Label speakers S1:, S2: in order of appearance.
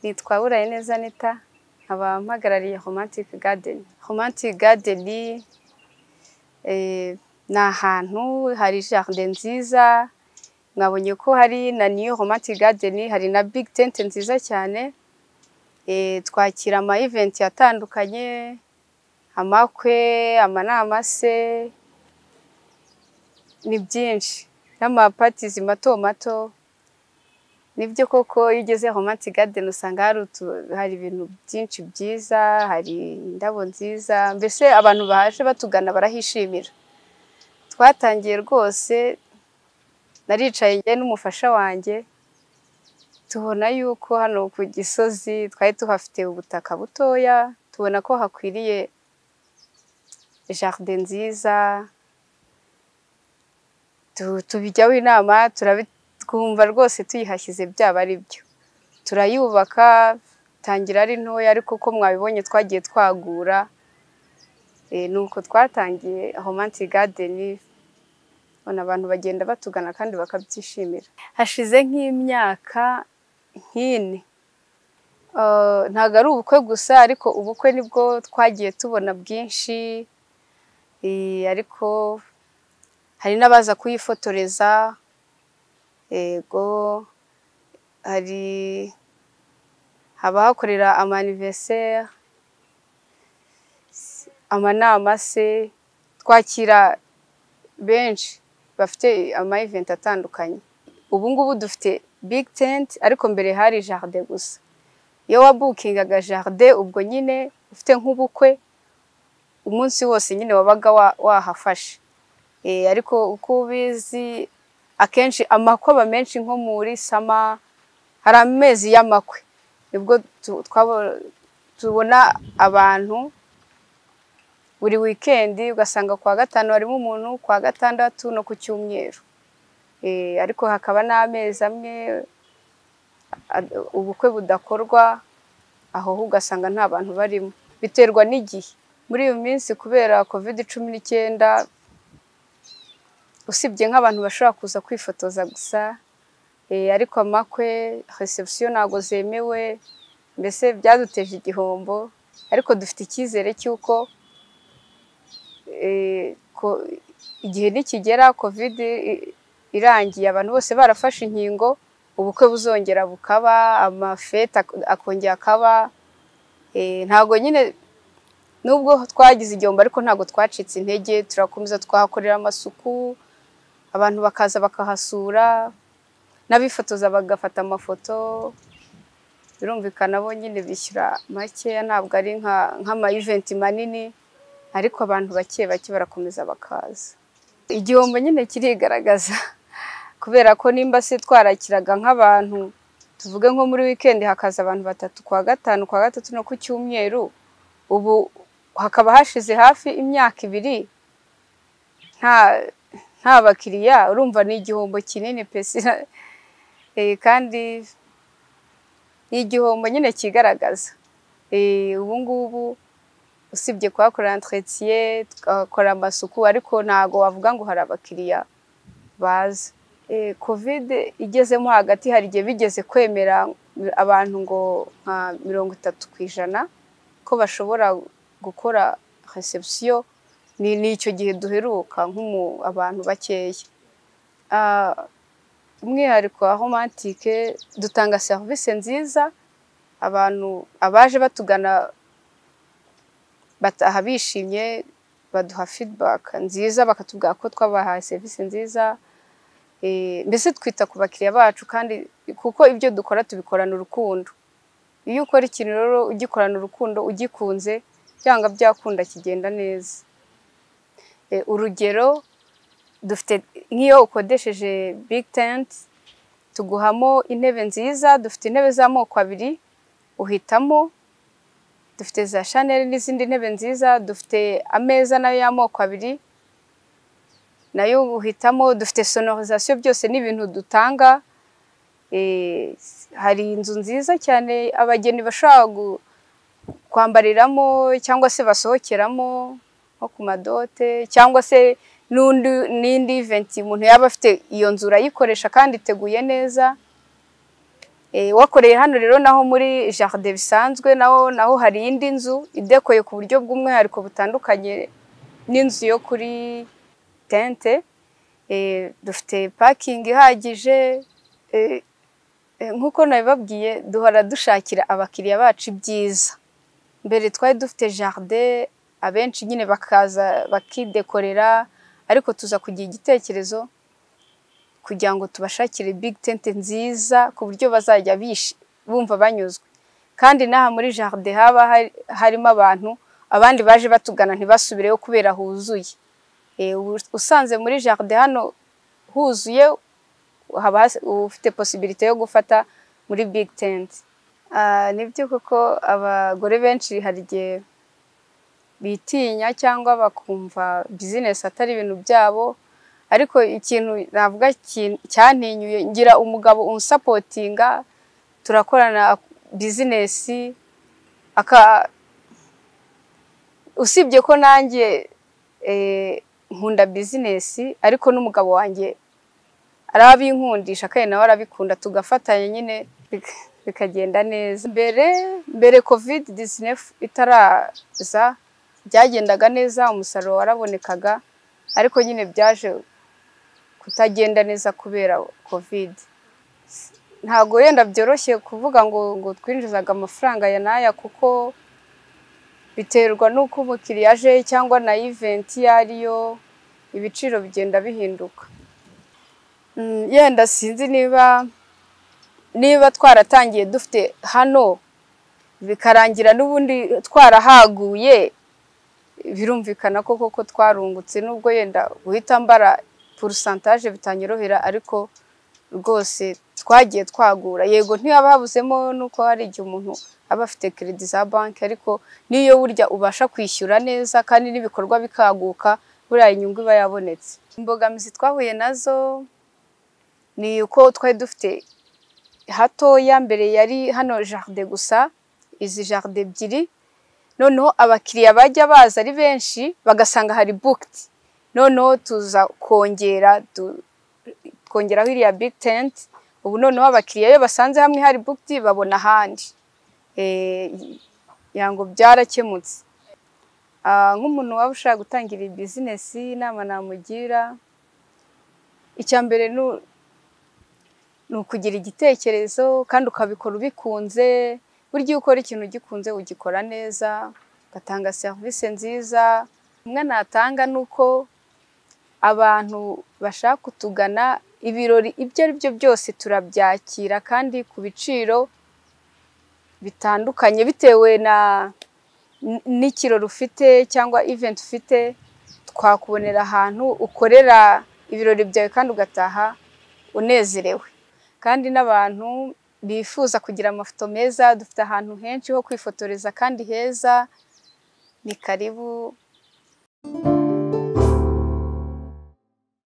S1: nitwa Burayineza Anita nkaba mpagarariye Romantic Garden Romantic Garden eh, ni ahantu hari jaride nziza mwabonye ko hari na New Romantic Garden hari na Big Tent nziza cyane eh, twakira ama event atandukanye amakwe amanama se ni byinshi n'amapatizi mato mato nibyo koko iyo ugeze Romantic Garden usanga hari hari ibintu byinshi byiza hari indabo nziza mbese abantu bahaje batugana barahishimira twatangiye rwose naricaye njye n'umufasha wanjye tubona yuko hano ku gisozi twari tuhafite ubutaka butoya tubona ko hakwiriye jaride nziza tubijyaho inama turabi twumva rwose tuyihashyize byaba ari byo turayubaka tangira ari ntoya ariko uko mwabibonye twagiye twagura ni uko twatangiye romantic garden ubona abantu bagenda batugana kandi bakabyishimira hashize nk'imyaka nk'ine ntabwo ari ubukwe gusa ariko ubukwe nibwo twagiye tubona bwinshi ariko hari n'abaza kuyifotoreza yego hari haba hakorera amaniveriseri amanama se twakira benshi bafite amayiventi atandukanye ubu ngubu dufite bigi tenti ariko mbere hari jaride gusa iyo wabukingaga jaride ubwo nyine ufite nk'ubukwe umunsi wose nyine wabaga wahafashe ariko uko ubizi akenshi amakwaba menshi nko muri sama hari amezi y'amakwe nibwo tubona abantu buri wikendi ugasanga ku wa gatanu harimo umuntu ku wa gatandatu no ku cyumweru ariko hakaba n'amezi amwe ubukwe budakorwa aho ho ugasanga nta bantu barimo biterwa n'igihe muri iyo minsi kubera kovide cumi n'icyenda usibye nk'abantu bashobora kuza kwifotoza gusa ariko amakwe resebusiyo ntabwo zemewe mbese byaduteje igihombo ariko dufite icyizere cy'uko igihe nikigera kovide irangiye abantu bose barafashe inkingo ubukwe buzongera bukaba amafete akongera akaba ntabwo nyine nubwo twagize igihombo ariko ntabwo twacitse intege turakomeza twahakorera amasuku abantu bakaza bakahasura n'abifotoza bagafata amafoto birumvikana bo nyine bishyura makeya ntabwo ari nk'amayiventi manini ariko abantu bake bake barakomeza bakaza igihombo nyine kirigaragaza kubera ko nimba se twarakiraga nk'abantu tuvuge nko muri wikendi hakaza abantu batatu kwa gatanu kwa gatatu no ku cyumweru ubu hakaba hashize hafi imyaka ibiri nta nta bakiriya urumva ni igihombo kinini pesi kandi ni igihombo nyine kigaragaza ubu ngubu usibye kuhakorera entretiye tugakora amasuku ariko ntabwo wavuga ngo hari abakiriya baza kovide igezemo hagati hari igihe bigeze kwemera abantu ngo nka mirongo itatu ku ijana ko bashobora gukora resebusiyo ni icyo gihe duheruka abantu bakeya umwihariko wa romantike dutanga serivisi nziza abantu abaje batugana bataha bishimye baduha fidibaka nziza bakatubwira ko twabahaye serivisi nziza mbese twita ku bakiriya bacu kandi kuko ibyo dukora tubikorana urukundo iyo ukora ikintu rero ugikorana urukundo ugikunze byanga byakunda kigenda neza urugero dufite nk'iyo ukodesheje big tent tuguhamo intebe nziza dufite intebe z'amoko abiri uhitamo dufite za shanel n'izindi ntebe nziza dufite ameza nayo y'amoko abiri nayo uhitamo dufite sonorizasiyo byose n'ibintu dutanga hari inzu nziza cyane abageni bashobora kwambariramo cyangwa se basohokeramo nko ku madote cyangwa se n'indi iventi umuntu yaba afite iyo nzu urayikoresha kandi iteguye neza wakoreye hano rero naho muri jaride bisanzwe naho naho hari indi nzu idekoye ku buryo bw'umwihariko butandukanye n'inzu yo kuri tente dufite pakingi ihagije nk'uko nabibabwiye duhora dushakira abakiriya bacu ibyiza mbere twari dufite jaride abenshi nyine bakaza bakidekorera ariko tuza kugira igitekerezo kugira ngo tubashakire big tente nziza ku buryo bazajya bumva banyuzwe kandi n'aha muri jaride haba harimo abantu abandi baje batugana ntibasubireyo kubera huzuye usanze muri jaride hano huzuye haba ufite posibilite yo gufata muri big tente nibyo kuko abagore benshi hari igihe bitinya cyangwa bakumva bizinesi atari ibintu byabo ariko ikintu navuga cyantinyuye ngira umugabo unsapotinga turakorana bizinesi usibye ko nanjye nkunda bizinesi ariko n'umugabo wanjye arabinkundisha kandi nawe arabikunda tugafatanya nyine bikagenda neza mbere mbere covid disinefu itaraza byagendaga neza umusaruro warabonekaga ariko nyine byaje kutagenda neza kubera covid ntabwo wenda byoroshye kuvuga ngo ngo twinjizaga amafaranga ya n'aya kuko biterwa n'uko umukiriya aje cyangwa na iventi iyo ariyo ibiciro bigenda bihinduka yenda sinzi niba niba twaratangiye dufite hano bikarangira n'ubundi twarahaguye birumvikana ko koko twarungutse n'ubwo yenda guhita mbara purusantaje bitanyorohera ariko rwose twagiye twagura yego ntihaba habuzemo nuko hari igihe umuntu aba afite keredi za banki ariko n'iyo burya ubasha kwishyura neza kandi n'ibikorwa bikaguka buriya inyungu iba yabonetse imbogamizi twahuye nazo ni uko twari dufite hatoya mbere yari hano jaride gusa izi jaride ebyiri noneho abakiriya bajya baza ari benshi bagasanga hari bukiti noneho tuza kongera twongeraho iriya big tent ubu noneho abakiriya iyo basanze hamwe hari bukiti babona ahandi ngo byarakemutse nk'umuntu waba ushaka gutangira iyi bizinesi inama namugira icya mbere ni ukugira igitekerezo kandi ukabikora ubikunze burya iyo ukora ikintu ugikunze ugikora neza ugatanga serivisi nziza umwe natanga ni uko abantu bashaka kutugana ibirori ibyo ari byo byose turabyakira kandi ku biciro bitandukanye bitewe na n'ikirori ufite cyangwa iventi ufite twakubonera ahantu ukorera ibirori byawe kandi ugataha unezerewe kandi n'abantu bifuza kugira amafoto meza dufite ahantu henshi ho kwifotoreza kandi heza ni karibu